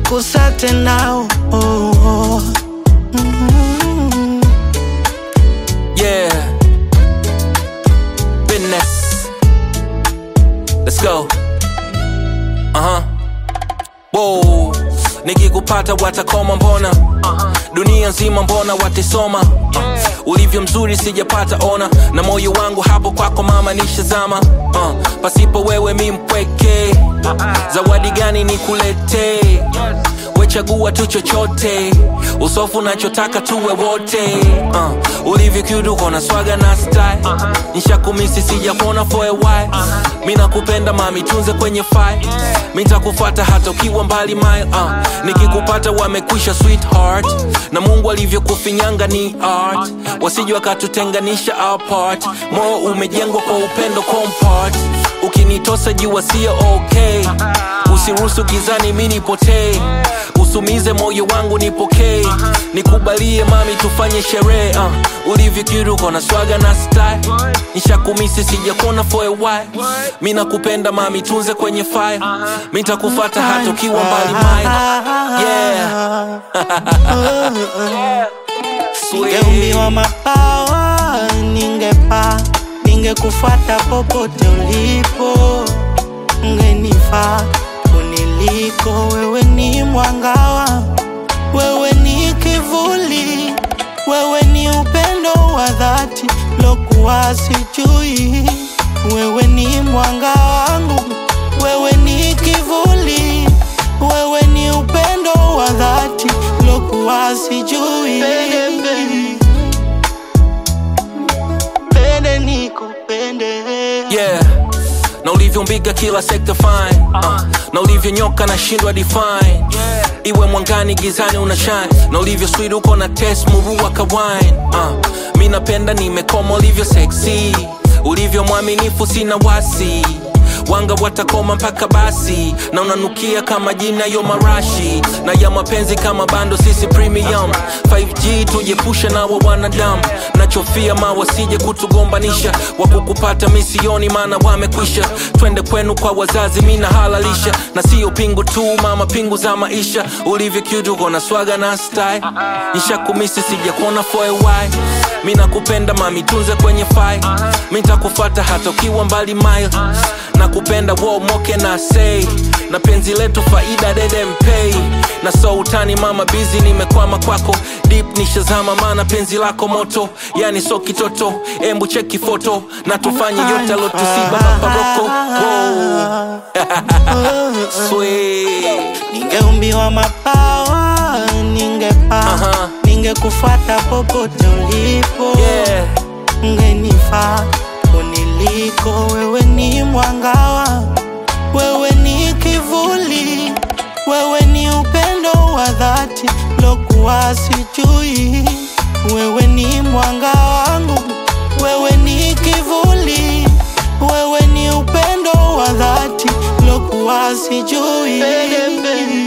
kusa tena oh, oh, oh. Mm. Yeah. Business. Let's go. Uh-huh. Whoa. Nikikupata watakoma mbona dunia nzima mbona watisoma uh, ulivyo mzuri sijapata ona na moyo wangu hapo kwako mama nishazama uh, pasipo wewe mi mpweke zawadi gani nikuletee wechagua tu chochote usofu nachotaka tuwe wote uh, ulivyo cute uko na swaga na style nishakumisi sijakuona for a while mi nakupenda mami tunze kwenye file mi ntakufata hata ukiwa mbali mile uh, nikikupata wamekwisha sweetheart na mungu alivyokufinyanga ni art wasije wakatutenganisha apart moyo umejengwa kwa upendo compart ukinitosa jua sio okay usiruhusu gizani mi nipotee usumize moyo wangu nipokee nikubalie mami tufanye sherehe uh, ulivyokiruko na swaga na style nishakumisi sijakona for a while mi nakupenda mami tunze kwenye file mi ntakufata hata ukiwa mbali mile yeah. Sweet. Ningeumbiwa mabawa, ningepaa, ningekufuata popote ulipo, ungenifaa kuniliko. Wewe ni mwangawa, wewe ni kivuli, wewe ni upendo wa dhati lokuwa sijui. Wewe ni mwanga wangu, wewe ni kivuli, wewe ni upendo wa dhati lokuwa sijui. Pende nikupende yeah na ulivyombiga kila sekta fine uh, na ulivyonyoka na shindwa define iwe mwangani gizani una shine na ulivyo sweet uko na test murua ka wine uh, mi napenda nimekoma ulivyo sexy ulivyo mwaminifu sina wasi wanga watakoma mpaka basi na unanukia kama jina yo marashi na ya mapenzi kama bando sisi premium 5g tujepushe na wa wanadamu nachofia ma wasije kutugombanisha wakukupata misioni maana wamekwisha twende kwenu kwa wazazi mi nahalalisha na siyo pingu tu mama pingu za maisha ulivyo cute uko na swaga na style nishakumisi sijakuona for a while mi nakupenda mami tunze kwenye file mi ntakufata hata ukiwa mbali mile nakupenda wo moke na say na penzi letu faida dede mpei na so utani mama bizi nimekwama kwako deep nishazama maana penzi lako moto yani so kitoto embu cheki foto na tufanye yote alotusiba maparoko Sweet. Ningeumbiwa mabawa, ningepaa, Aha. ningekufuata popote ulipo, Yeah. ungenifaa kuniliko. Wewe ni mwangawa, wewe ni kivuli, wewe ni upendo wa dhati lokuwa sijui. Wewe ni mwanga wangu, wewe ni kivuli, wewe ni upendo wa dhati lokuwa sijui.